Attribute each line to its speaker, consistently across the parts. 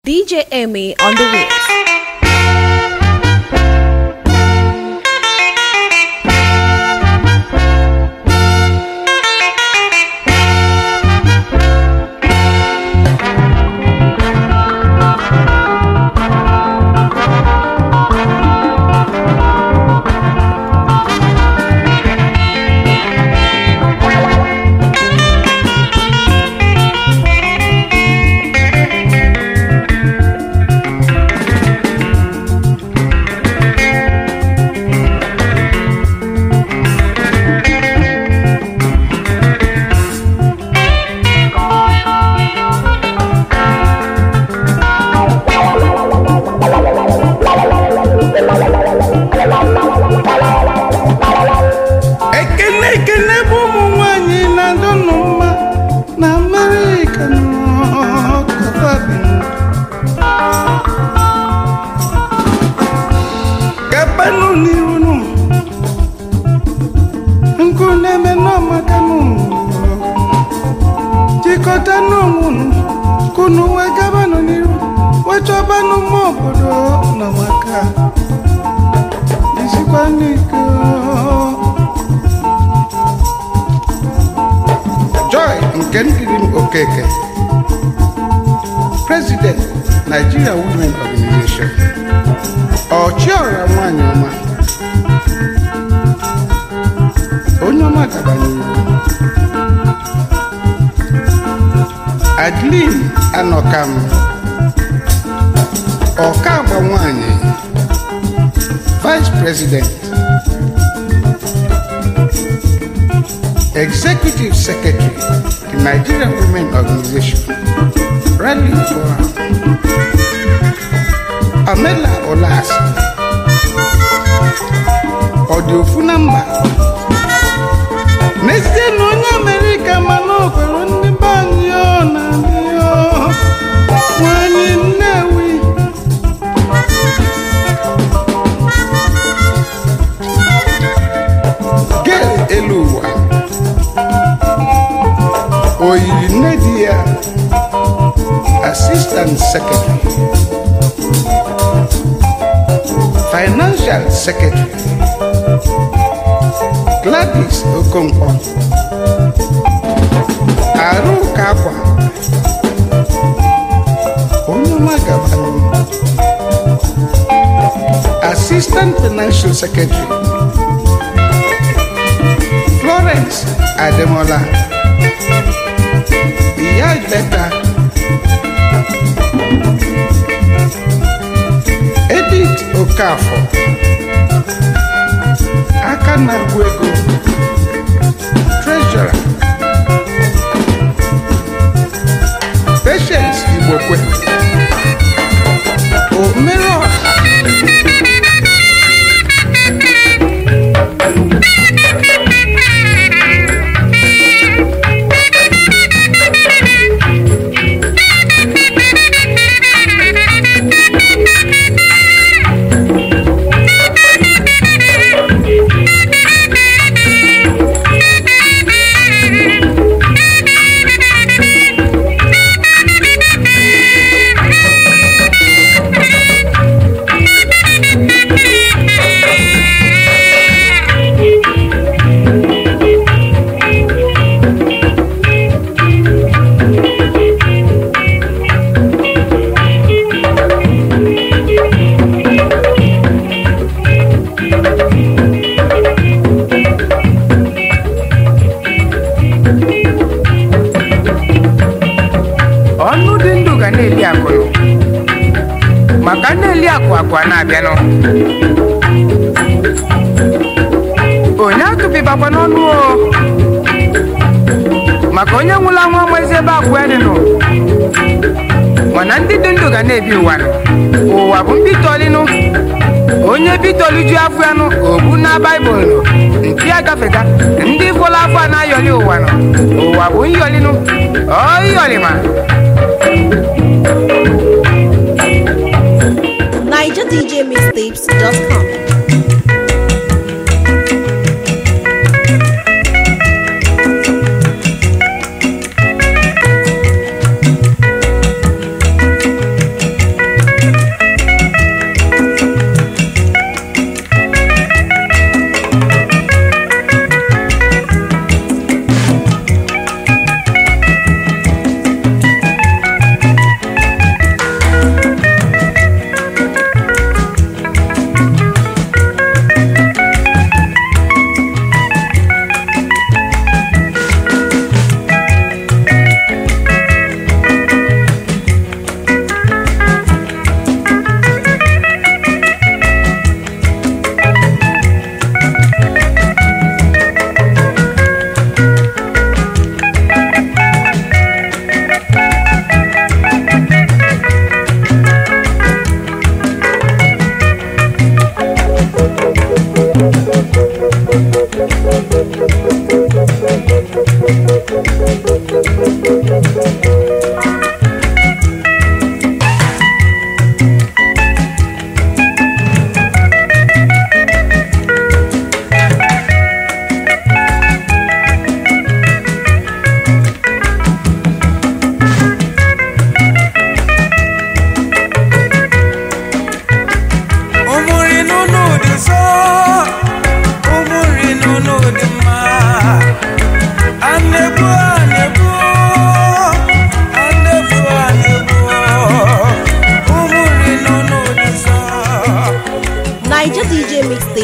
Speaker 1: DJ Emmy on the wheels.
Speaker 2: ekene ekene bụ ụmụ nwanyị na-adọ nụ mma na amerịka gabanụ n'iru nụ nkụ na-eme n'ọmaka nụ jikọta n'onwe nụ kunu wee gabanụ n'iru wee chọbanụ mma obodo na maka isikwa n'ike joy nke ndiri m okeke president nigeria women organization ọchịọra nwanyị ọma onye ọma gabanyere adlin anọkam ọka agba nwanyị vice president Executive Secretary, the Nigerian Women Organization, Rally Forum, Amela Olas, Odiofu na mba n'ezie na onye Amerịka mana o kwere ndị be anyị ọ na ndị ọ nwanyị Nnewi Gail elu ụwa oyiri nne di ya assistant secretary financial secretary gladys okonkwo arụka akwa onye ọma gabanụ assistant financial secretary florence ademola ìyá ìgbẹ́ta edith okafor aka na-agụ ego treasurer patience igbokwe omere ọha
Speaker 3: ọnụ dị ndụ ga na-eli akụnụ maka na-eli akụ akụ a na-abịanụ onye atụpịbakwa n'ọnụ o maka onye nwụrụ anwụ amazi ebe akụ ya dịnụ mana ndị dị ndụ ga na-ebi ụwa nụ. ụwa bụ mbitọlinụ onye bitoliju afọ ya nụ obu na baịbụl nụ mpi agafega ndị fọlọ afọ a na-ayọli ụwa nụ ụwa bụ nyọlinụ ọ yọlima
Speaker 1: NigerDJMixtapes.com.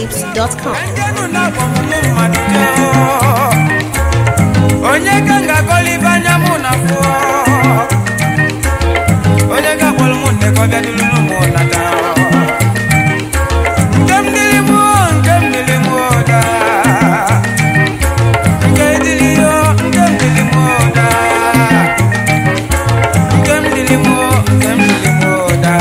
Speaker 1: NigerWaves.com.
Speaker 3: Ndenu na-akpọ m mụ mmadụ jee onye ka m ga-akọla ibe anya mụ na fụọ onye ga-akpọrọ mụ nne ka ọ bịa dịrụrụ m nata nke m dịrị mụ nke m dịrị mụ da nke dịrị yo nke m dịrị mụ da nke m dịrị mụ nke m dịrị mụ da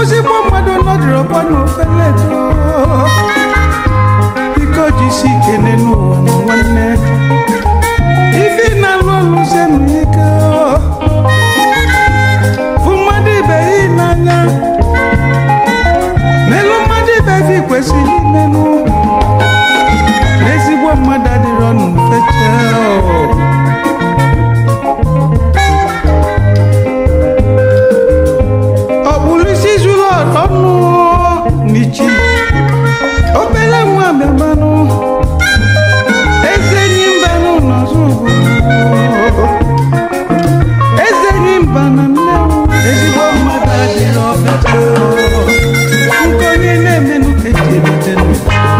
Speaker 2: ozigbo mmadụ nọdụrụkwa n'ofele eto biko jisi ikene n'ụwa na nwanne ife na-alụ ọlụ senu ike fụ mmadụ ibe gị n'anya n'elu mmadụ ibe gị kwesịrị imenụ n'ezigbo mmadụ adịrọ n'ufeche ọkpụrụisi zuru ọnụ n'ichi obere nwa bịamanụ eze enyi mbanụ n'ọzọ obodo eze enyi mba na nnewu ezigbo mmadụ adịrọ ọfecha nke onye na-emenụ eji erite ndụ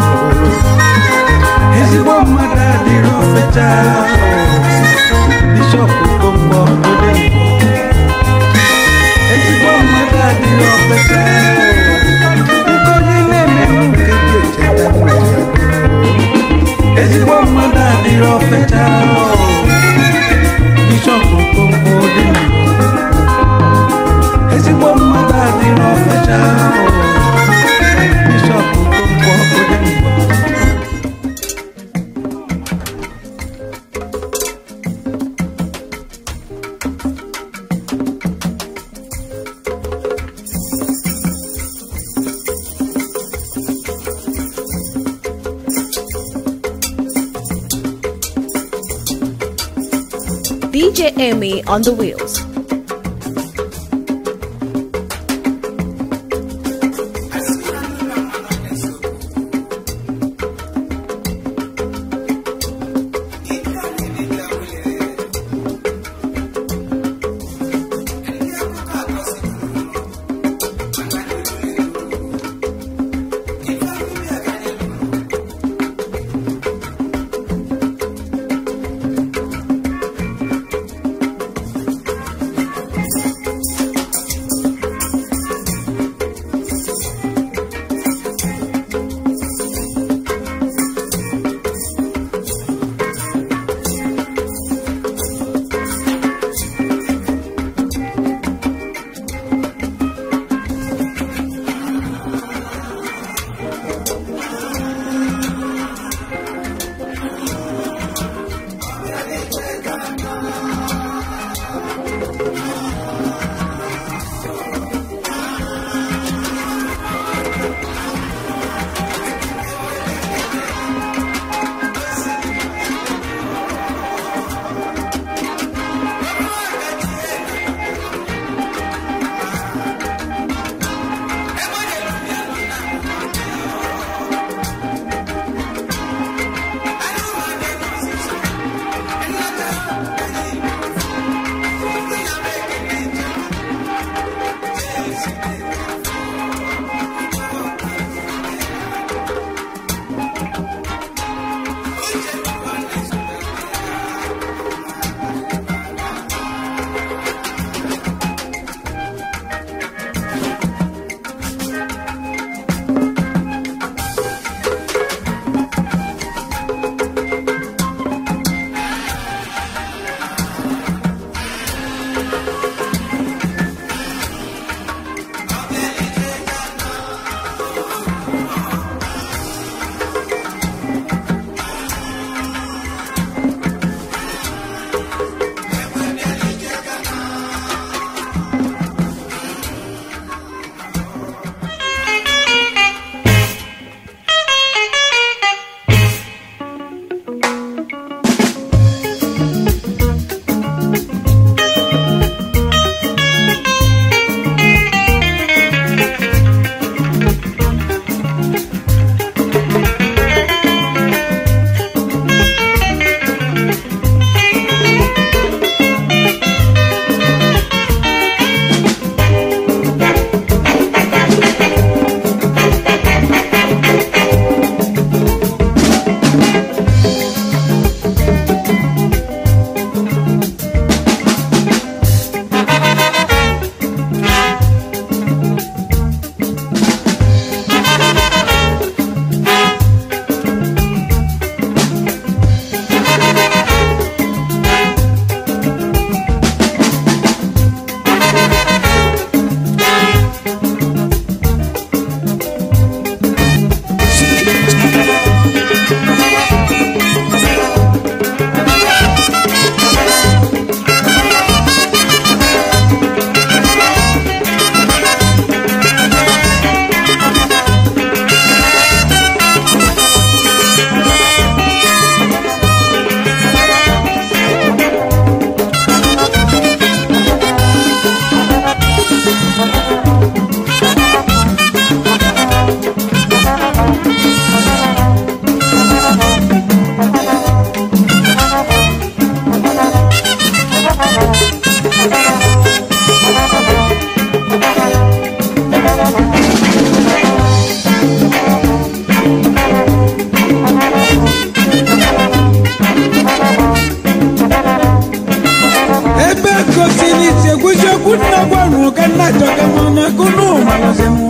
Speaker 2: ezigbo mmadụ adịrọ ọfecha bishọp okonkwo odenigbo ezigbo mmadụ adịrị ọfecha nke onye na-emenụ nke ji echeta ndụ ya. ezigbo mmadụ adịrị ọfecha bishọp okonkwo odenigbo ezigbo mmadụ adịrị ọfecha bishọp okonkwo odenigbo
Speaker 1: DJ Amy on the wheels.
Speaker 2: malụzinụ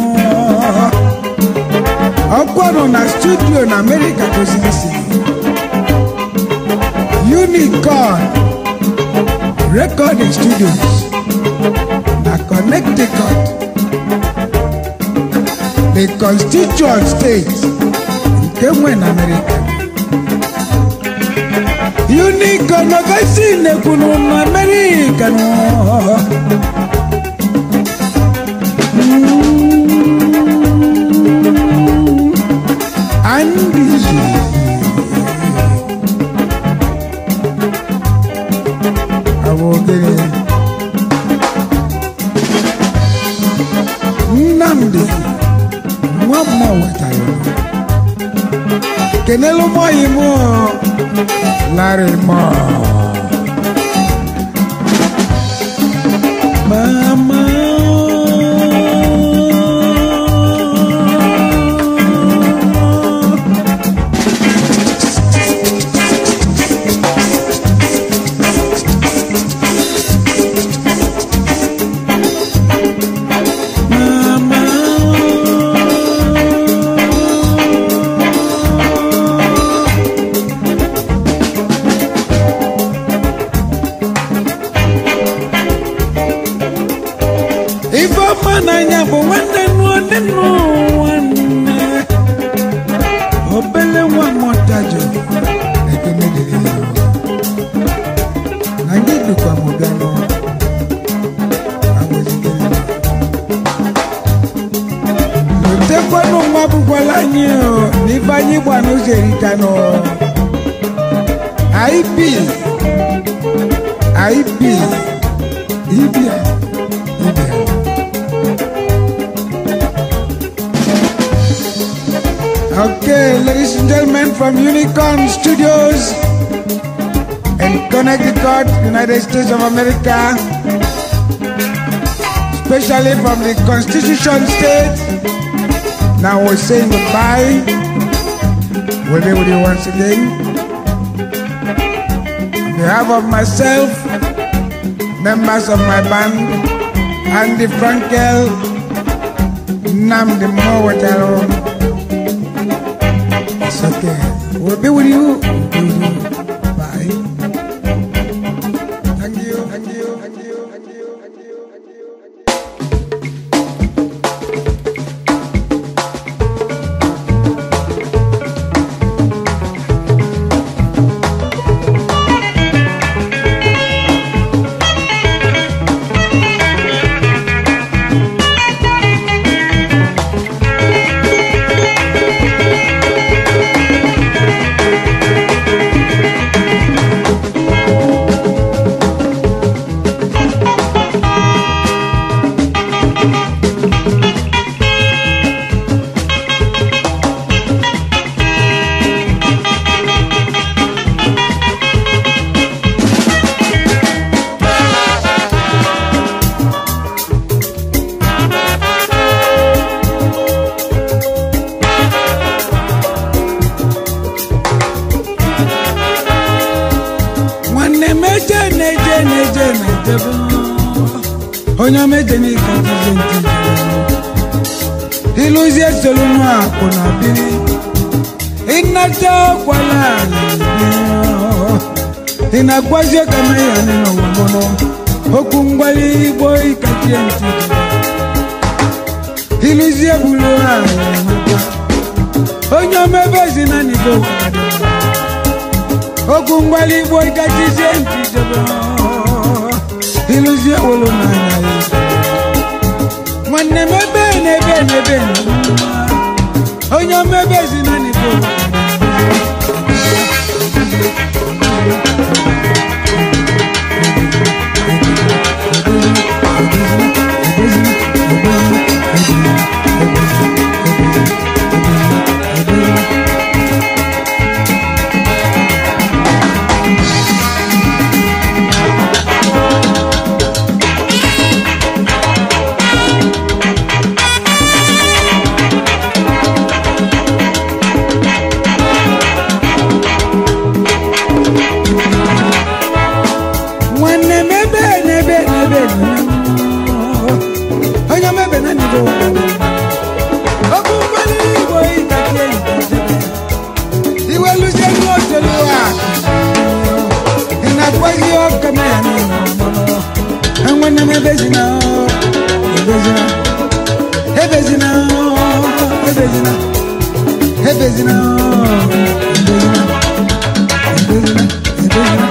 Speaker 2: ọkwanụ na studio na amerịka goziri isi unicorn recording studios na connecticut the constituent state nke nwe na amerịka unicorn ọgasi nekwunu na amerịka nọ Andy. Àwọn ogene. Nnamdi nwa mmụọ wetara ya. Kenelu mọ yi mụ Larry mọ. Mama. ife ọma n'anya bụ nwanne nụọ nne nụ nwanne obele nwa mọtajọ ekene dịrị ya na gị dịkwa m bịa nụ agwazigere m lotekwanụ nwa bụkwala anyị o n'ife anyị gba n'ụzọ erika nụ ip ip ibia ibia Okay, ladies and gentlemen, from Unicorn Studios in Connecticut, United States of America, especially from the Constitution State. Now we're saying goodbye. We'll be with you once again. On behalf of myself, members of my band, Andy Frankel, Namdi Mowataro. It's okay. We'll be with you. We'll be with you. Bye. Thank you. Thank you. Thank you. Thank you. Thank you. Thank you. Thank you. nwanne m eje na-eje na-eje na-ejebe onye ọma eje n'ike ntize ntize ịlụzie solu nụ akwụ na biri ịnata ọkwala ala ị na-agwazi ka meya nị n'ụwa mụnụ okwu mgbali igbo ikachie ntije ịlụzie bulu ala maka onye ọma ebe ezi na n'igbo kwadị okwu mgbali igbo ịgajizie ntijebe ịlụzie wolo n'anya ya nwanne m ebe n'ebe n'ebe onye ọma ebe ezi na n'igbo ebezina ebezina ebezina ebezina ebezina ebezina ebezina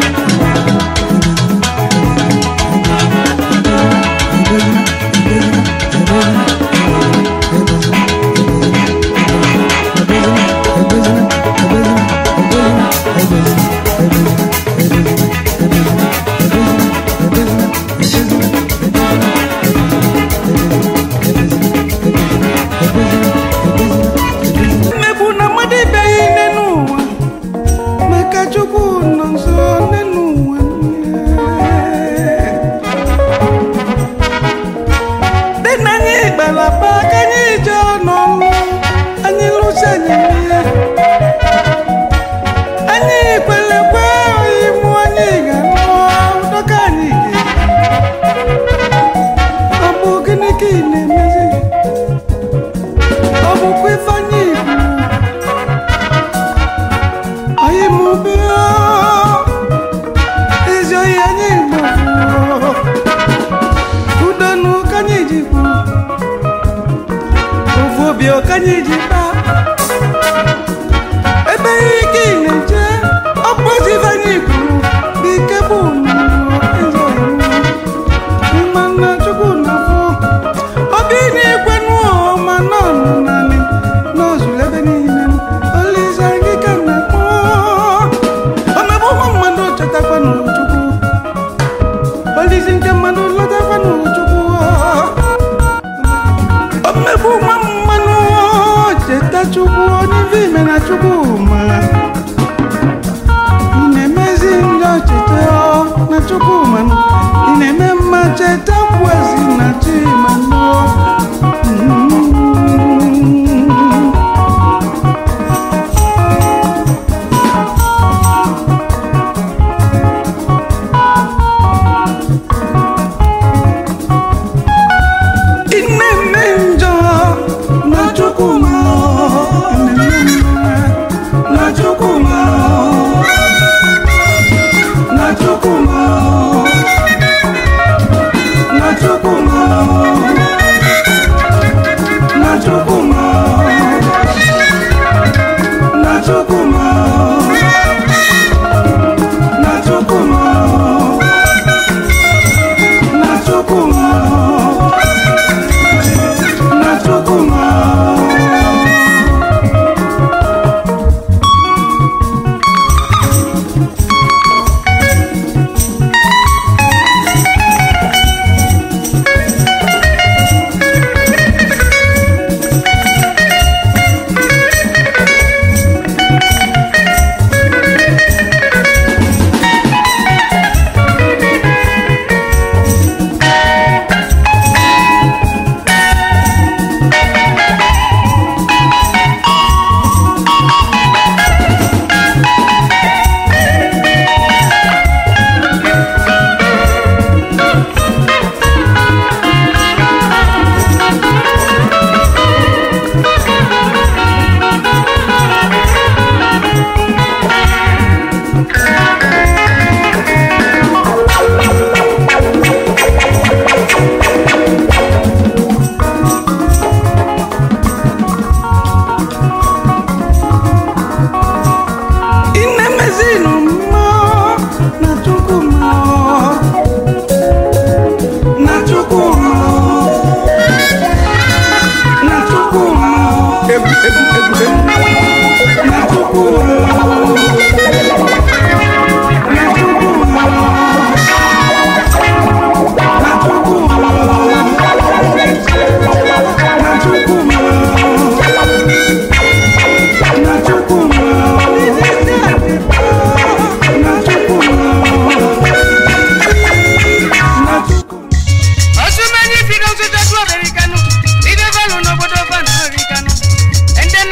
Speaker 2: mmegbu na mmadụ ibeghị nne n'ụwa maka chukwu nọ nso nne n'ụwa dị na anyị gbalaba ka anyị jee n'ọnụ anyị lụsi anyị ihe anyị kwelekwe imụ anyị ga-anụ dọka anyị ga ọ bụ gịnị ka ị na-emezi ọ bụkwa ifeanyị igbo anyị mụbe ezi oyi anyị igbo udonu ka anyị ji kwu ofu obi ka anyị ji kpa ebe ike ị na-eje ọ bụzi ifeanyị igbo bụ ike bụ ezi oyi mmanụ chukwu na-afụ obi na-ekwe n'ụọ ma nọ nọ naanị n'ozuru ebe niile olise gị ka na kpọ omegbu ụmụ mmadụ chetakwa n'chukwu olisi nke mmadụ lọtakwa n'chukwu omegbu ụmụ mmanụ cheta chukwu onye ife ime na chukwu mara ị na-emezi njọ cheta na chukwu manụ ị na-eme mma cheta kwezi na chi manụ ị na-eme njọ na chukwu manụ ị na-eme mma na chukwu manụ na chukwu manụ na chukwu manụ na chukwu manụ na chukwu manụ na chukwu manụ na chukwu manụ na chukwu manụ inemezinu mma na chukwu mma na chukwu mma na chukwu mma egwu egwu egwu egwu na chukwu mma na chukwu mma na chukwu mma na chukwu mma na chukwu mma
Speaker 3: ọsùnmẹ́ni fìdí oṣù tó kúrò bẹ̀rẹ̀ kánú ìdè fẹ́lú n'obodo fẹ́lú lórí kánú ẹ̀ndẹ̀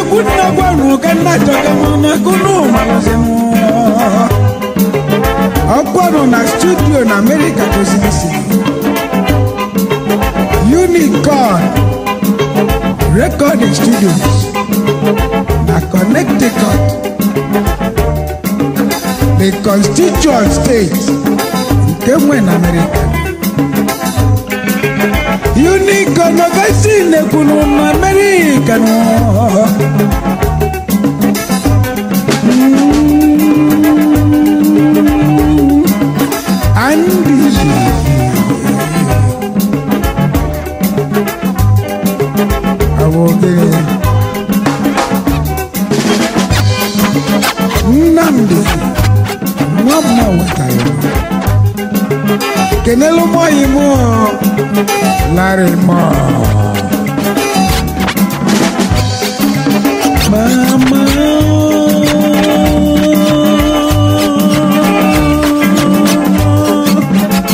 Speaker 2: egwu nna gwanụ ka nna chọga m na gụnụ malụzi m ọkwanụ na studio na amerịka goziri si unicorn recording studios na connecticut the constituent state nke nwe na amerịka unicorn ọgasi nekwunu na amerịka nọ Andy. Awoge. Nnamdi. Nwa m wetara. Kenelu mọ yi mụ Larry mọ. Mama.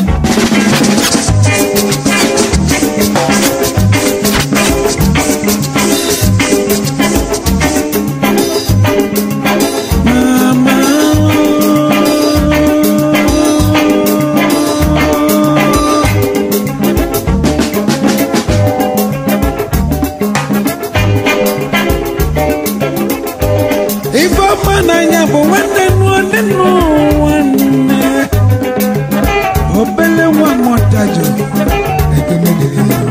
Speaker 2: ife ọma n'anya bụ nwanne nụọ nne nụ nwanne obele nwa mọtajọ ekene dịrị ya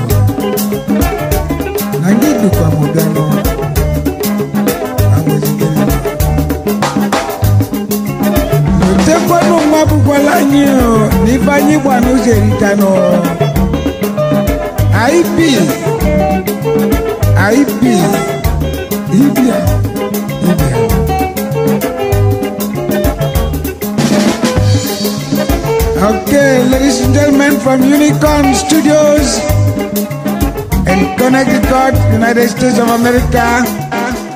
Speaker 2: na gị dịkwa m bịa nụ agwazigere m otekwanụ nwa bụkwala anyị o na ife anyị gba n'ụzọ erika nụ ip ip ibia ibia Okay, ladies and gentlemen from Unicorn Studios in Connecticut, United States of America.